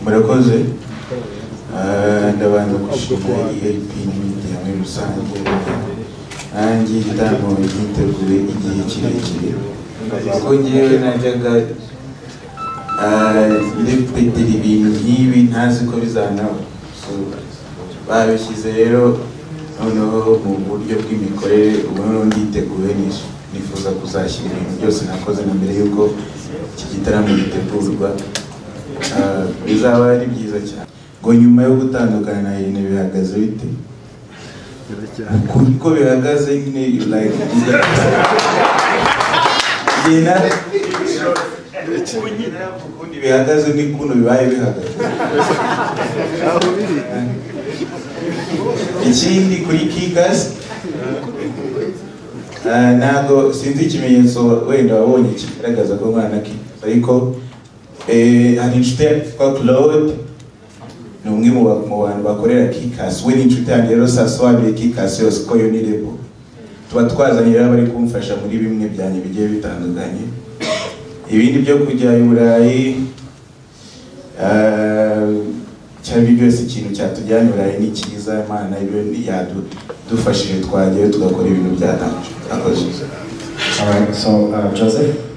murakoze ndabanza gushima erp n'imidya muri rusange nanjye igitaramo byiteguye igihe kirekire kuko ngewe najyaga ndepetera ibintu nk'ibi ntazi ko bizanaba babishyize rero noneho mu buryo bw'imikorere ubu noneho nditeguye nishe nifuza kuzashyira ibintu byose nakoze na mbere y'uko iki gitaramo gitegurwa bizaba ari byiza cyane ngo nyuma yo gutandukana na Irene bihagaze bite kuko bihagaze nyine like Irene ukundi bihagaze ni kuno bibaye bihagaze ikindi kuri kigasi ntabwo sinzi ikimenyetso wenda wabonye kigaragaza ko mwana ki ariko hari inshuti yitwa claude ni umwe mu bantu bakorera kikasi we ni inshuti yanjye rero saa saba abiri kikasi yose ko yo ni rebo tuba twazanye rero abari kumfasha muri bimwe byanjye bigiye bitandukanye ibindi byo kujya i burayi icyo ari cyo cyose ikintu cyatujyana i burayi ni cyiza imana ibyo yadufashije twagerayo tugakora ibintu byatangajwe akoze All right, so uh, Joseph?